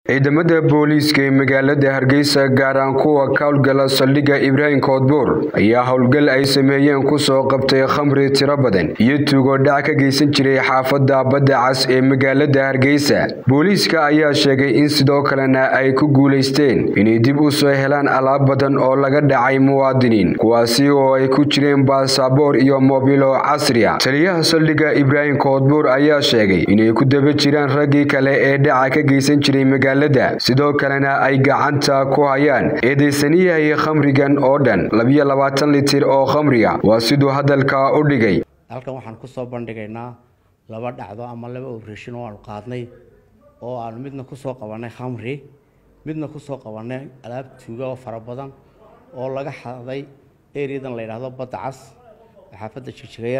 ciidamada booliiska ee magaalada hargeysa gaaraan kuwa ka howlgala saldhigga ibraahim koodbuur ayaa howlgal ay sameeyeen kusoo qabtay khamri tiro badan iyo tuugo dhac ka geysan jiray xaafadda badda cas ee magaalada hargeysa booliiska ayaa sheegay in sidoo kalena ay ku guulaysteen inay dib u soo helaan alaab badan oo laga dhacay muwaadiniin kuwaasi oo ay ku jireen baasaboor iyo moobilo casri a taliyaha saldhigga ibraahim koodbuur ayaa sheegay inay ku daba jiraan raggii kale ee dhaca ka geysan jiray magaalada sidoo kalena ay gacanta ku hayaan eedeysaniyahii khamrigan oo dhan labiyo labaatan litir oo khamriga waa siduu hadalka u dhigay halkan waxaan kusoo bandhigaynaa laba dhacdo ama laba operation oo aanu qaadnay oo aanu midna kusoo qabanay khamri midna kusoo qabanay alaab tuuga oo fara badan oo laga xaday ereadan la yidhaahdo badda cas xaafadda jigjigayar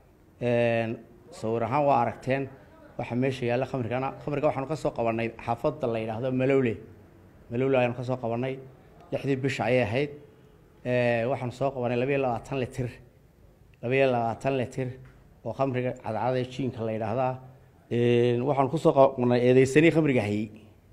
sawir ahaan waa aragteen waxaa meesha yaalla khamrigana khamriga waxaanu ka soo qabanay xaafadda la yidhaahdo malowle malowle ayaanu ka soo qabanay lixdii bisha ayay ahayd waxaanu soo qabanay labayo labaatan litir labayo labaatan litir oo khamriga cadcada jiinka la yidhaahdaa waxaanu kusoo qabanay eedeysanii khamriga hayey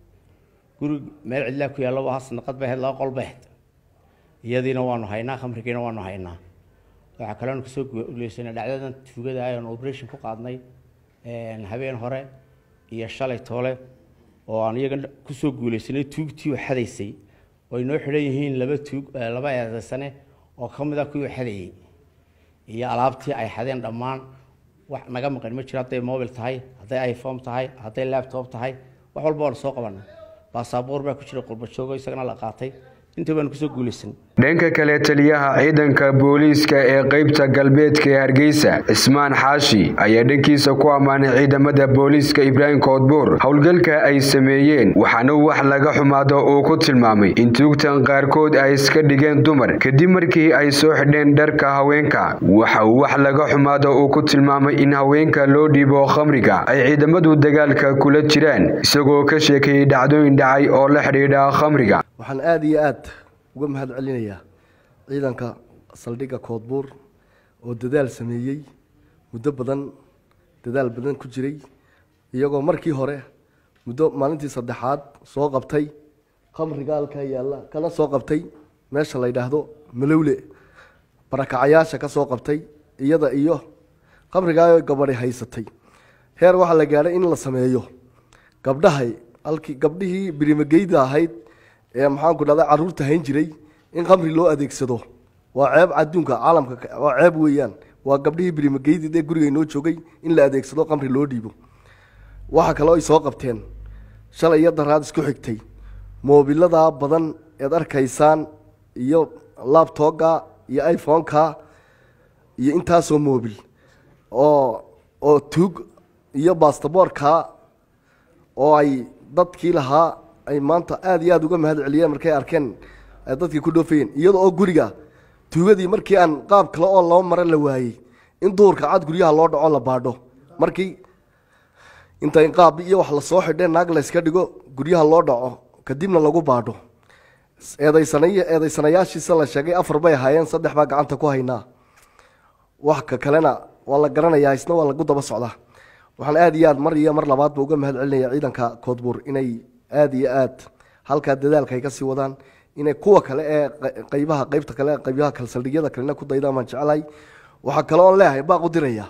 guri meel cidlaa ku yaallo waa sanaqad bay ahayd laba qol bay ahayd iyadiina waanu haynaa khamrigiina waanu haynaa waxaa kaloonu kusoo guuleysanay dhacdadan tuugada ayaanu operation ku qaadnay habeen hore iyo shalay toole oo aan iyaga kusoo guuleysanay tuugtii oo xadaysay oo ay noo xidhan yihiin laba tuug laba eedaysane oo ka mid a kuwii xadayey iyo alaabtii ay xadeen dhammaan wax naga maqan ma jiro hadday mobil tahay hadday iphone tahay hadday laptop tahay wax walba waanu soo qabanay baasaboor baa ku jira qurbajoogo isagana la qaatay intii baanu kusoo guuleysan dhanka kale taliyaha ciidanka booliiska ee qeybta galbeedka ee hargeysa cismaan xaashi ayaa dhankiisa ku ammaanay ciidamada booliiska ibraahim koodbuur howlgalka ay sameeyeen waxaana wax laga xumaado uu ku tilmaamay in tuugtan qaarkood ay iska dhigeen dumar kadib markii ay soo xidheen dharka haweenka waxa uu wax laga xumaado uu ku tilmaamay in haweenka loo dhiibo khamriga ay ciidamadu dagaalka kula jiraan isagoo ka sheekeeyey dhacdooyin dhacay oo la xidhiidha khamriga waxaan aada iyo aada uga mahad celinayaa ciidanka saldhigga koodbuur oo dadaal sameeyey muddo badan dadaal badan ku jiray iyagoo markii hore muddo maalintii saddexaad soo qabtay khamriga halkaa yaalla kana soo qabtay meesha la yidhaahdo malowle barakacayaasha ka soo qabtay iyada iyo khamrigaa gabadhi haysatay heer waxaa la gaadhay in la sameeyo gabdhahay halkii gabdhihii birimageyda ahayd ee maxaanku dhahda caruurta hayn jiray in khamri loo adeegsado waa ceeb adduunka caalamka waa ceeb weeyaan waa gabdhihii birimageydi ee guriga inoo joogay in la adeegsado khamri loo dhiibo waxa kaloo ay soo qabteen shalay iyo daraad isku xigtay moobiladaa badan eed arkaysaan iyo labtooga iyo iphoneka iyo intaasoo moobil oo oo tuug iyo bastaboorka oo ay dadkii lahaa ay maanta aada iyo aada uga mahad celiyeen markay arkeen dadkii ku dhoofayeen iyada oo guriga tuugadii markii aan qaab kale oo loo mara la waayey in duurka cad guryaha loo dhaco la baadho markii intay qaab iyo wax lasoo xidheen naag layska dhigo guryaha loo dhaco kadibna lagu baadho eedaysanay eedaysanayaashiisa la sheegay afar bay ahaayeen saddex baa gacanta ku haynaa wax ka kalena waa la garanayaa isna waa lagu daba socdaa waxaan aada iyo aad mar iyo mar labaadba uga mahad celinaya ciidanka koodbuur inay aada iyo aad halkaa dadaalka ay ka sii wadaan inay kuwa kale ee qaybaha qaybta kale qaybaha kale saldhigyada kalena ku daydaan baan jeclahay waxaa kale oon leeyahay baaq u diraya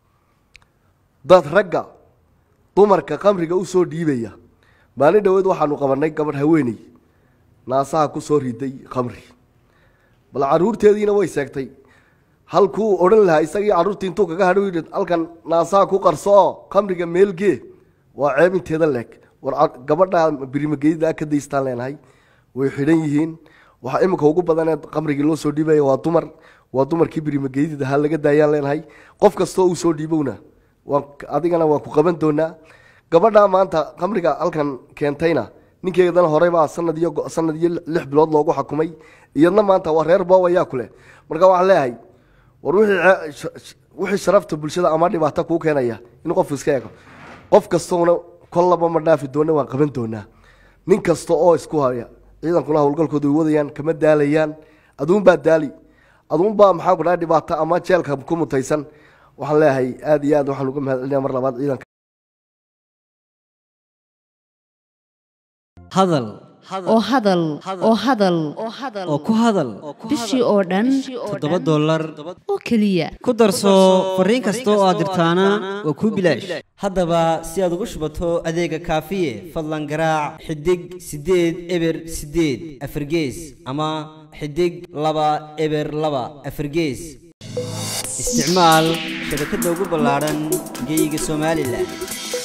dad ragga dumarka khamriga usoo dhiibaya maalin dhaweed waxaanu qabanay gabadh haweeney naasaha kusoo riday khamri bal caruurteediina way seegtay halkuu odhan lahaa isagii carruurtii intuu kaga hadhow yidhi halkan naasaha ku qarso oo khamriga meelgee waa ceeb inteeda leeg war gabadha birimageyda ka daystaan leenahay way xidhan yihiin waxaa iminka ugu badanee khamrigii loo soo dhiibaya waa dumar waa dumarkii birimageydi ahaa laga daayaan leenahay qof kastoo uu soo dhiibowna waan adigana waan ku qaban doonaa gabadha maanta khamriga halkan keentayna ninkeedana horeybaa sanad iyo sanad iyo lix bilood loogu xakumay iyadna maanta waa reer boob ayaa kuleh marka waxaan leeyahay war wixii sharafta bulshada ama dhibaato kuu keenaya in qofku iska eego qof kastoona kollaba ma dhaafi doona waan qaban doonaa nin kasta oo isku haya ciidankuna howlgalkooda way wadayaan kama daalayaan aduunbaa daali aduunbaa maxaan ku dhahay dhibaato ama jeelka ku mutaysan waxaan leeyahay aada iyo aad waxaan uga mahad celinaya mar labaad ciidanka hadal oo hadal oo hadal oo ku hadal bishii oo dhan toddoba dollar oo keliya ku darso fariin kasta oo aad dirtaana waa kuu bilaash haddaba si aad ugu shubato adeega kaafiye fadlan garaac xidig siddeed eber siddeed afargees ama xidig laba eber laba afargees isticmaal shabakadda ugu ballaadhan geyga somalilan